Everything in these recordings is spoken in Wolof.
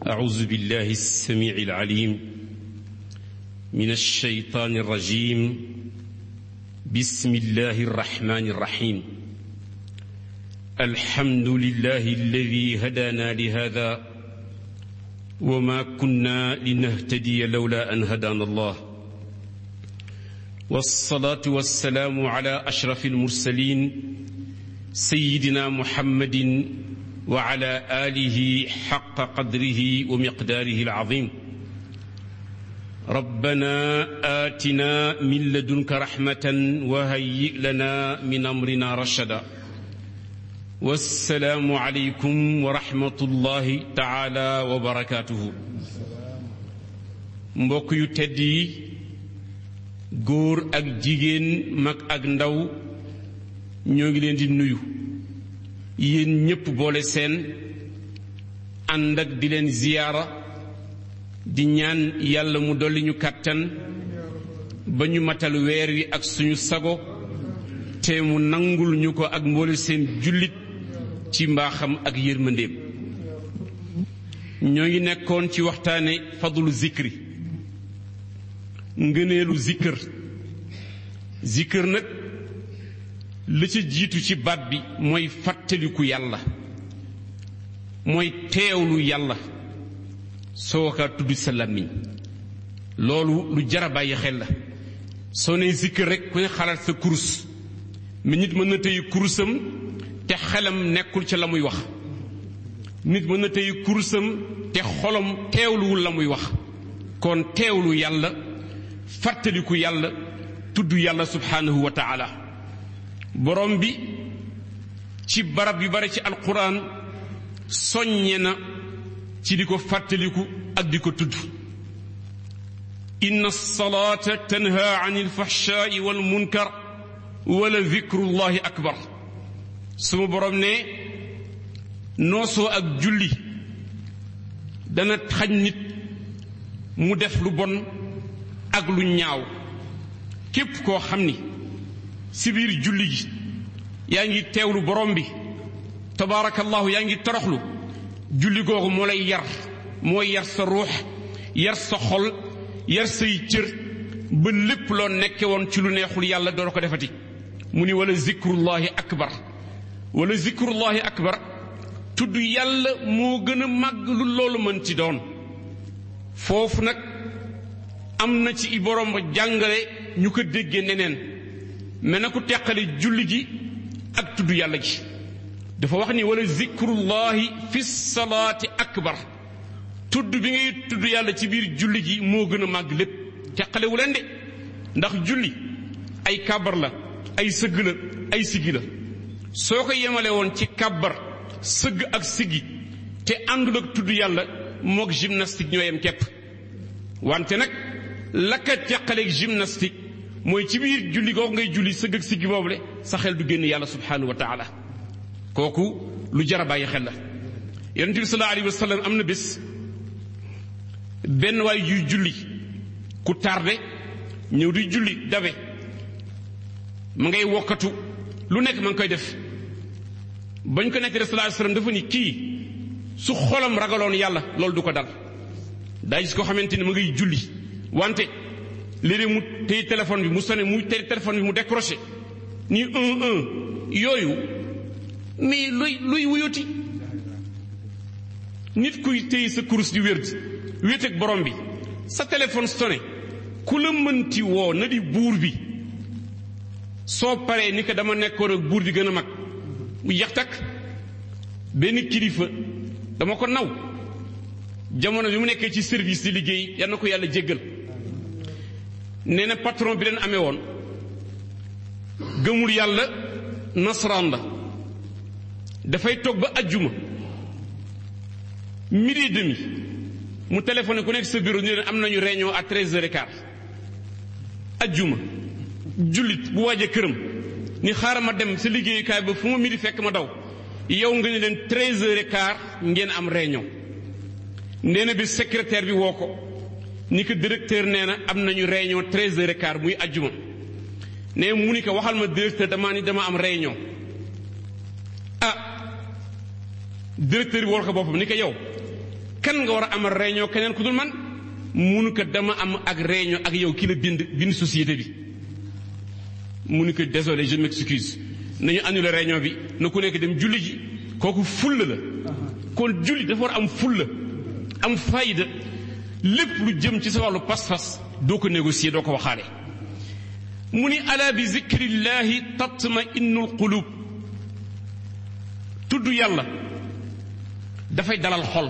أعوذ بالله السميع العليم من الشيطان الرجيم بسم الله الرحمن الرحيم الحمد لله الذي هدانا لهذا وما كنا لنهتدي لولا أن هدانا الله والصلاة والسلام على أشرف المرسلين سيدنا محمد وعلى آله حق قدره ومقداره العظيم ربنا آتنا من لدنك رحمة وهيئ لنا من أمرنا رشدا والسلام عليكم ورحمة الله تعالى وبركاته mbokk yu tedd yi góor ak jigéen mag ak ndaw ñoo ngi leen di nuyu yéen ñépp boole seen ànd ak di leen ziyaara di ñaan yàlla mu dolli ñu kàttan ba ñu matal weer wi ak suñu sago te mu nangul ñu ko ak mboole seen jullit ci mbaaxam ak yërmandeem ñoo ngi nekkoon ci waxtaane fadlu zikri ngëneelu zikkër zikkër nag la ca jiitu ci baat bi mooy fàttaliku yàlla mooy teewlu yàlla soo ko tudd sa làmmiñ loolu lu jara bàyyi xel la soo nee zikkër rek ku ne xalaat sa kurus mi nit mën na tey kurusam te xelam nekkul ca la muy wax nit mën na tey kurusam te xolam teewluwul la muy wax kon teewlu yàlla fàttaliku yàlla tudd yàlla subhaanahu wa taala borom bi ci barab yu bare ci alquran soññe na ci di ko fàttaliku ak di ko tudd inna salaata tanha an alfahshaai wal munkar wala dikrullahi akbar suma borom ne noosoo ak julli dana xañ nit mu def lu bon ak lu ñaaw képp koo xam ni si biir julli gi yaa ngi teewlu borom bi tabaarakallahu yaa ngi toroxlu julli googu moo lay yar mooy yar sa ruux yar sa xol yar say cër ba lépp loo nekke woon ci lu neexul yàlla doo ko defati mu ni wala zikrullahi akbar wala zikrullahi akbar tudd yàlla moo gën a màgg lu loolu mën ci doon foofu nag am na ci i borom ba jàngale ñu ko déggee neneen mais na ko teqale julli gi ak tudd yàlla gi dafa wax ni wala zikrullahi fi salaati akbar tudd bi ngay tudd yàlla ci biir julli gi moo gën a màgg lépp teqalewu leen de ndax julli ay kàbbar la ay sëgg la ay siggi la soo ko yemale woon ci kàbbar sëgg ak siggi te àndul ak tudd yàlla moog gymnastique ñoo yem képp wante nag la ka teqaleeg gymnastique mooy ci biir julli googu ngay julli sëgg ak siggi boobule sa xel du génn yàlla subhanahu wa taala kooku lu jar a bàyyi xel la yonente bi sallallahu alayhi wa sallam am na bés benn waay juy julli ku tardé ñëw di julli dabe ma ngay wokkatu lu nekk ma ngi koy def bañ ko nekk sallallahu alayhi wa sallam dafa ni kii su xolam ragaloon yàlla loolu du ko dal daa gis ko xamante ni ma ngay julli wante léeg-léeg mu téye téléphone bi mu sonné mu téye téléphone bi mu décroché ni un un yooyu mais luy luy wuyuti nit kuy téye sa kurus di wér wéet ak borom bi sa téléphone sonné ku la mënti woo na di buur bi soo paree ni ko dama nekkoon ak buur bi gën a mag mu yax takk benn kilifa dama ko naw jamono bi mu nekkee ci service di liggéey yal na ko yàlla jéggal nee na patron bi leen amee woon gëmul yàlla nasaraan la dafay toog ba ajjuma midi et demi mu téléphoné ku nekk sa bureau ni leen am nañu réunion à treize heures et quart ajjuma jullit bu waajee këram ni xaaral ma dem sa liggéeyukaay ba fu ma midi fekk ma daw yow nga ne leen treize heures et quart ngeen am réunion nee na bi secrétaire bi woo ko ni ko directeur nee na am nañu réunion treize heures et quart muy ajjuma nee mu ni ko waxal ma directeur damaa ni dama am réunion ah directeur bi war ko boppam ni ko yow kan nga war a amal réunion keneen ku dul man munu ko dama am ak réunion ak yow ki la bind bind société bi munu ko désolé je m'excuse nañu annuler réunion bi na ku nekk dem julli ji kooku fulla la kon julli dafa war am fulla am fayda lépp lu jëm ci sa wàllu pas-pas doo ko négocier doo ko waxaale mu ni ala bi zikrillahi tatma innul qulub tudd yàlla dafay dalal xol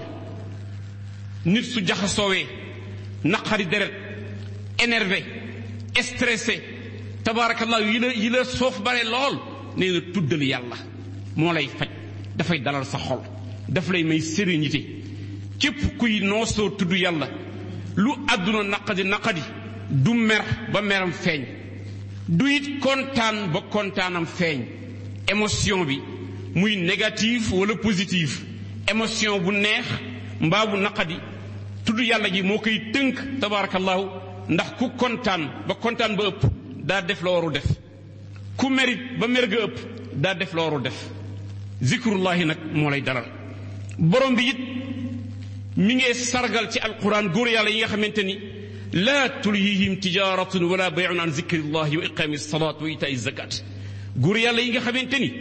nit su jaxasoowee naqari deret énervé stressé tabaarakallah yi la yi la soof bare lool nee na tuddal yàlla moo lay faj dafay dalal sa xol daf lay may sérénité képp kuy noosoo tudd yàlla lu àdduna naqadi naqadi du mer ba meram feeñ du it kontaan ba kontaanam feeñ émotion bi muy négatif wala positif émotion bu neex mbaa bu naqadi tudd yàlla ji moo koy tënk tabarakallahu ndax ku kontaan ba kontaan ba ëpp daa def la waru def ku merit ba mer ga ëpp daa def la waru def zikrullahi nag moo lay dalal borom bi it mi ngee sargal ci alquran góor yàlla yi nga xamante ni laa tulhihim tijaratun wala bayun an zikrillahi wa iqami salat wa itaai zakat góor yàlla yi nga xamante ni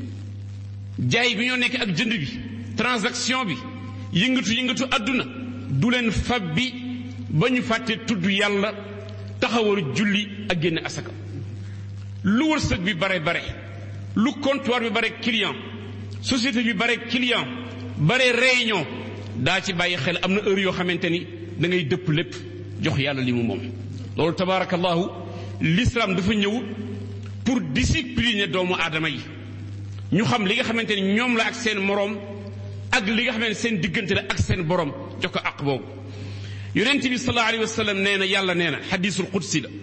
jaay bi ñoo nekk ak jënd bi transaction bi yëngatu yëngatu àdduna du leen fab bi ba ñu fàtte tudd yàlla taxawal julli ak génne asaka lu wërsëg bi bare bare lu comptoir bi bare client société bi bare client bare réunion daa ci bàyyi xel am na heure yoo xamante ni da ngay dëpp lépp jox yàlla li mu moom loolu tabaarakallahu l'islam dafa ñëw pour discipliner doomu aadama yi ñu xam li nga xamante ni ñoom la ak seen moroom ak li nga xamante ne seen diggante la ak seen borom jox ko ak boobu yonent bi sallallahu alayhi wa sallam nee na yàlla nee na xadisul qudsi la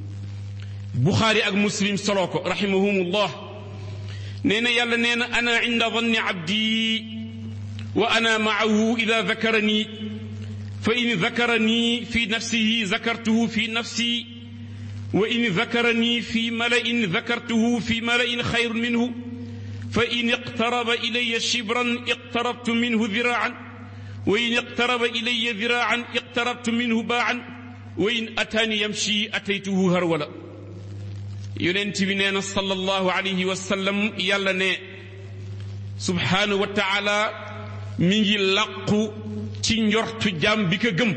buxaari ak muslim soloo ko rahimahumullah nee na yàlla nee na ana inda danni abdi wa ana maahu ida dakarani fa in dakarani fi nafsihi zakartuhu fi nafsi wa in dakarani fi malain dakartuhu fi malain xayrun minhu fa in iqtaraba ilaya shibran iqtarabtu minhu diraan wa in iqtaraba ilaya diraan iqtarabtu minhu baan wa in ataani yamshi ataytuhu harwala yonent bi nee na sallallahu alayhi wa sallam yàlla ne subhaanahu wa taala mi ngi làqu ci njortu jaam bi ko gëm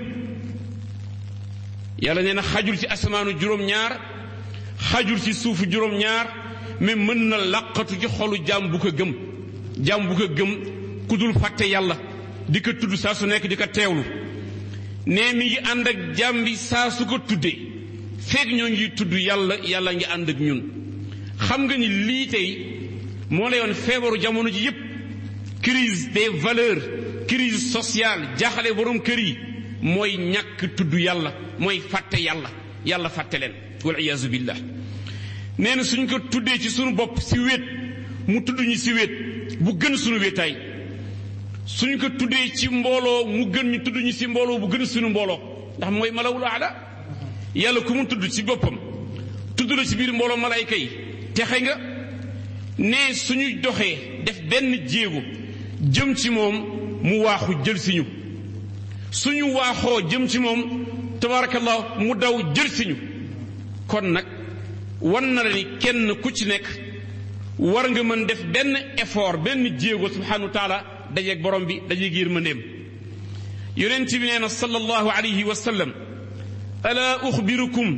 yàlla nee na xajul ci asamaanu juróom-ñaar xajul ci suufu juróom-ñaar mais mën na làqatu ci xolu jaam bu ko gëm jaam bu ko gëm ku dul fàtte yàlla di ko tudd saa su nekk di ko teewlu ne mi ngi ànd ak jaam bi saa su ko tuddee feeg ñoo ngi tudd yàlla yàlla ngi ànd ak ñun xam nga ni lii tey moo lay woon feebaru jamono ji yépp crise des valeurs crise sociale jaaxale borom kër yi mooy ñàkk tudd yàlla mooy fàtte yàlla yàlla fàtte leen wal iyaazu billah nee na suñ ko tuddee ci sunu bopp si wéet mu tudd ñu si wéet bu gën sunu wéetaay suñ ko tuddee ci mbooloo mu gën ñu tudd ñu si mbooloo bu gën sunu mbooloo ndax mooy malawul aala yàlla ku mu tudd ci boppam tudd la ci biir mbooloo malayka yi texe nga ne suñu doxee def benn jéego jëm ci moom mu waaxu jël si ñu suñu waaxoo jëm ci moom tabaarakallah mu daw jël si ñu kon nag wan na la ni kenn ku ci nekk war nga mën def benn effort benn jéego subhanahu wa taala dajeeg borom bi dajeeg yërmandeem yonent bi nee na sallallahu alayhi wa sallam ألا أخبركم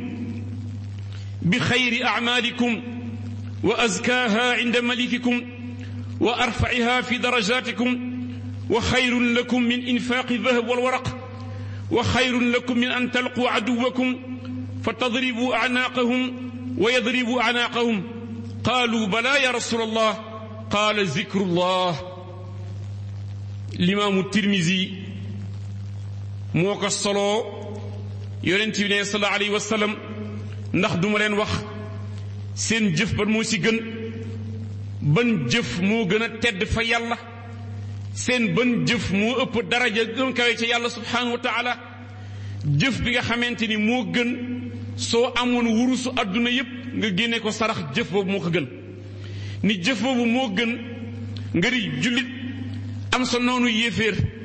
بخير أعمالكم وأزكاها عند ملككم وأرفعها في درجاتكم وخير لكم من إنفاق الذهب والورق وخير لكم من أن تلقوا عدوكم فتضربوا أعناقهم ويضربوا أعناقهم قالوا بلى يا رسول الله قال ذكر الله الإمام الترمذي موقع الصلاة yonent bi ne sallallahu alayhi wa sallam ndax duma leen wax seen jëf ban moo ci gën ban jëf moo gën a tedd fa yàlla seen ban jëf moo ëpp daraja gën kawe ca yàlla subhanahu wa taala jëf bi nga xamante ni moo gën soo amoon wurusu àdduna yépp nga génne ko sarax jëf boobu moo ko gën ni jëf boobu moo gën nga di jullit am sa noonu yéeféer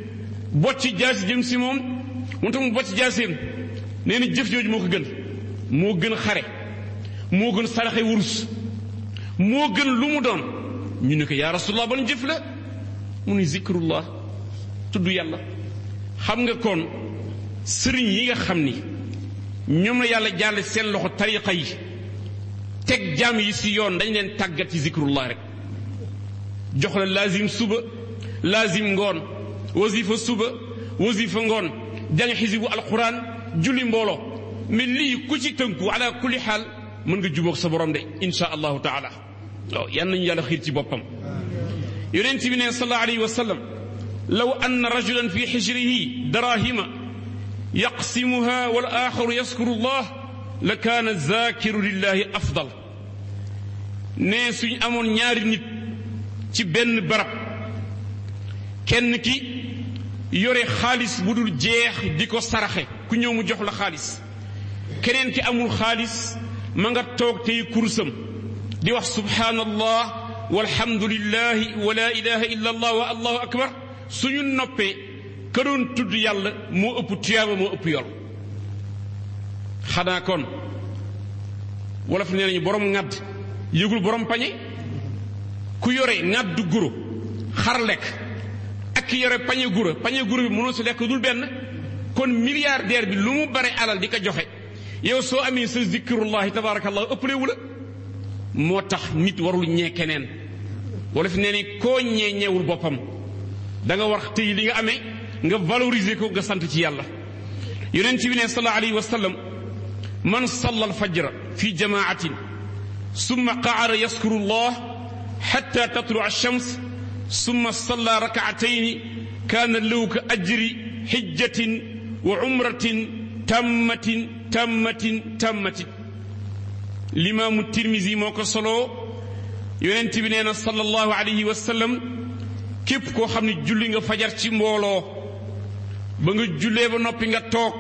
bocc jaasi jëm si moom mu tam mu bocc jaaseem nee na jëf jooju moo ko gën moo gën xare moo gën saraxe wurus moo gën lu mu doon ñu ne ko yaa rasulallah ban jëf la mu ni zikrullah tudd yàlla xam nga kon sëriñ yi nga xam ni ñoom la yàlla jàll seen loxo tariqa yi teg jaam yi si yoon dañ leen tàggat ci zikrullah rek jox la laazim suba laazim ngoon wasifa suba wasifa ngoon jàng xisibu alquran julli mbooloo mais lii ku ci tënku ala kulli xaal mën nga jubóog sa borom de insha allahu taala waaw yan nañu yàlla xiir ci boppam yonent bi ne sallallahu alayhi wa sallam law anna rajulan fi xijrihi darahima yaqsimuha wal axaru yaskuru llah la kaana zakiru lillahi afdal ne suñ amoon ñaari nit ci benn barab kenn ki yore xaalis bu dul jeex di ko saraxe ku ñëw mu jox la xaalis keneen ki amul xaalis ma nga toog tey kursam di wax subhanallah walhamdulillahi wa la ilaha illa allah wa allahu akbar suñu noppee ka doon tudd yàlla moo ëpp tuyaaba moo ëpp yor xanaa kon wolof nee nañu borom ŋadd yëgul borom pañe ku yore ŋaddu guro xar lekk ak ki yore pañe guro pañe guro bi mënoo si lekk dul benn kon milliardaire bi lu mu bare alal di ko joxe yow soo amee sa zikrullahi tabaarakallahu ëppalewu la moo tax nit warul ñee keneen wala fi nee ni koo ñee ñeewul boppam da nga war tey li nga amee nga valoriser ko nga sant ci yàlla yonent bi ne sallallahu alayhi wa sallam man salla alfajra fi jamaatin summa qaada yaskuru llah xatta tatlu alshams summa salla rakaatayni kaana lahu ka ajri xijjatin wa umratin tammatin tammatin tammatin limaamu tirmisi moo ko soloo yonent bi nee na sallallahu alayhi wa sallam képp koo xam ne julli nga fajar ci mbooloo ba nga jullee ba noppi nga toog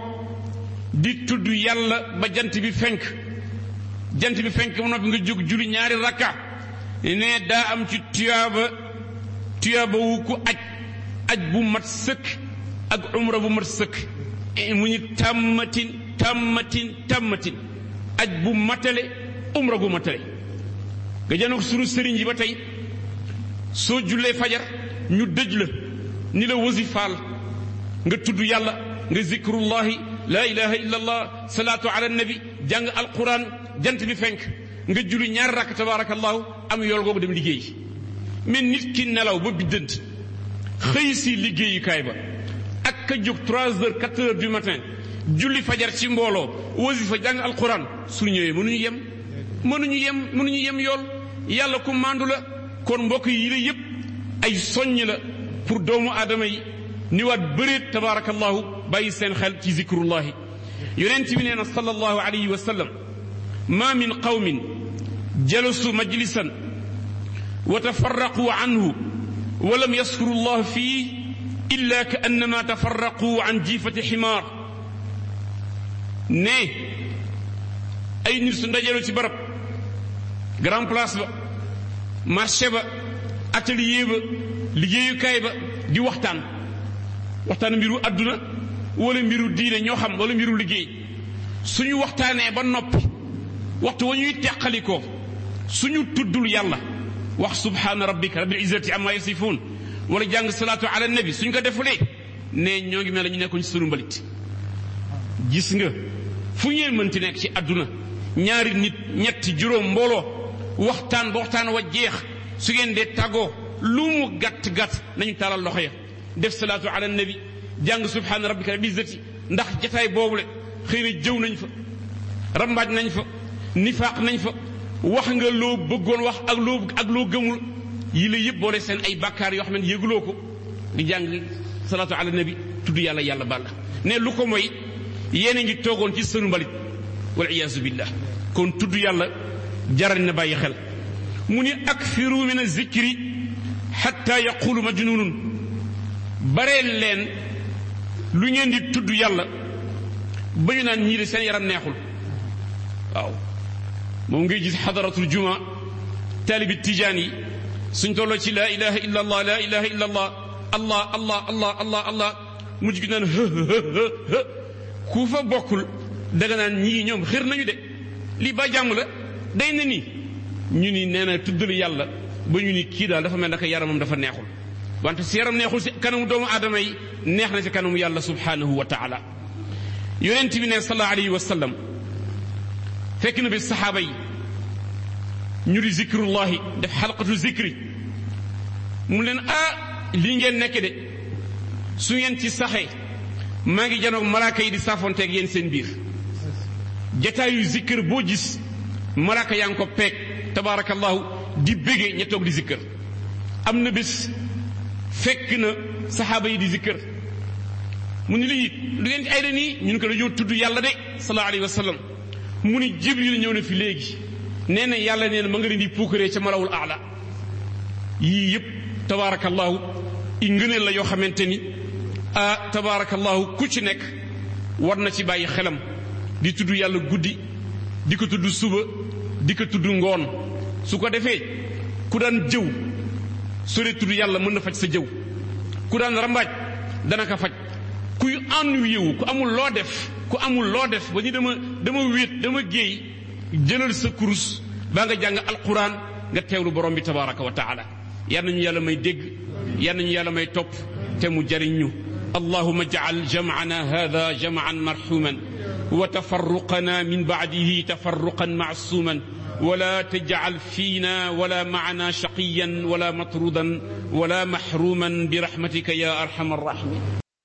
di tudd yàlla ba jant bi fenk jant bi fenk ba noppi nga jóg julli ñaari rakka ne daa am ci tuyaaba tuyaaba wu ku aj aj bu mat sëkk ak umra bu mat sëkk mu ñu tàmmatin tàmmatin tàmmatin aj bu matale umra gu matale nga janoog sunu sëriñ yi ba tey soo jullee fajar ñu dëj la ni la wasifaal nga tudd yàlla nga zikrullahi la ilaha illa allah salaatu ala nabi jàng alquran jant bi fenk nga julli ñaari rakk tabaarakallahu am yool googu dem liggéey mais nit ki nelaw ba biddant xëy si liggéeyukaay ba ak ka jóg trois heures quatre heures du matin julli fajar ci mbooloo wasifa jàng alquran su ñëwee mënuñu yem mënuñu yem mënuñu yem yool yàlla ku màndu la kon mbokk yi la yépp ay soññ la pour doomu aadama yi ni waat bëreet tabaarakallahu bàyyi seen xel ci zikrullahi yonent bi nee na sallallahu alayhi wa sallam ma min qawmin jalasu majlisan wa tafarraqu anhu wa lam yaskuru llah fii illa ka annama tafarraqu an jiifati ximaar ne ay nit su ndajaloo ci barab grand place ba marché ba atelier ba liggéeyukaay ba di waxtaan waxtaan mbiru àdduna wala mbiru diine ñoo xam wala mbiru liggéey suñu waxtaanee ba noppi waxtu wa ñuy teqalikoo suñu tuddul yàlla wax subhaana rabbika rabbil izzati amma yasifuun wala jàng salaatu ala nabi suñ ko defulee ne ñoo ngi mel ne ñu nekkoon ci sunu mbalit gis nga fu ngeen mënti nekk ci àdduna ñaari nit ñetti juróom mbooloo waxtaan ba waxtaan wa jeex su ngeen dee tàggoo lu mu gàtt gàtt nañu taalal loxo ya def salaatu ala nabi jàng subhaana rabbika rabbil izzati ndax jataay boobule xëy na jëw nañ fa rambaaj nañ fa nifaaq nañ fa wax nga loo bëggoon wax ak loo ak loo gëmul yi la yëpp boole seen ay bàkkaar yoo xam ne yëguloo ko di jàng salaatu ala nabi tudd yàlla yàlla baal ne lu ko mooy yéen a ngi toogoon ci sënu mbalit wal iyaazu billah kon tudd yàlla jaral na bàyyi xel mu ni akfiru min azikri xatta yaqulu majnunun bareel leen lu ngeen di tudd yàlla ba ñu naan ñii de seen yaram neexul waaw moom ngay gis xadaratul juma taalibi tijaan yi suñ tolloo ci laa ilaha illa allah laa ilaha illa allah allah allah allah allah allah mujj gi naan hë hë hë ku fa bokkul danga naan ñii ñoom xër nañu de lii ba jàmm la day na nii ñu ni nee na tuddal yàlla ba ñu ni kii daal dafa mel naka yaramam dafa neexul wante si yaram neexul si kanamu doomu aadama yi neex na si kanamu yàlla subhanahu wa taala yonent bi ne sallallahu alayhi wa sallam fekk na bi saxaaba yi ñu di zikrullahi def xalqatu zikri mu leen ah lii ngeen nekk de su ngeen ci saxee maa ngi janoog malaaka yi di saafonteeg yéen seen biir jataayu zikkër boo gis malaaka yaa ngi ko peeg tabaarakallahu di bége ña toog di zikkër am na bés fekk na saxaaba yi di zikkër mu ni lii lu ngeen ci ay da nii ñu ne ko dañoo tudd yàlla de sallallahu alayhi wa sallam mu ni jibril ñëw na fi léegi nee na yàlla nee na ma nga leen di puukaree ca malawul aala yii yëpp tabaarakallahu i ngëneel la yoo xamante ni ah tabaarakallahu ku ci nekk war na ci bàyyi xelam di tudd yàlla guddi di ko tudd suba di ko tudd ngoon su ko defee ku daan jëw soo dee tudd yàlla mën na faj sa jëw ku daan rambaaj dana ko faj kuy ennuyé wu ku amul loo def ku amul loo def ba ñu dama dama wéet dama géey jëlal sa kurus baa nga jàng alquran nga teewlu borom bi tabaraka wa taala yal nañu yàlla may dégg yal nañu yàlla may topp te mu jariñ ñu allahuma jacal jamcana hada jamcan marxuman wa tafarruqana min bacdihi tafarruqan macsuman ولا تجعل فينا ولا معنا شقيا ولا مطرودا ولا محروما برحمتك يا ارحم الراحمين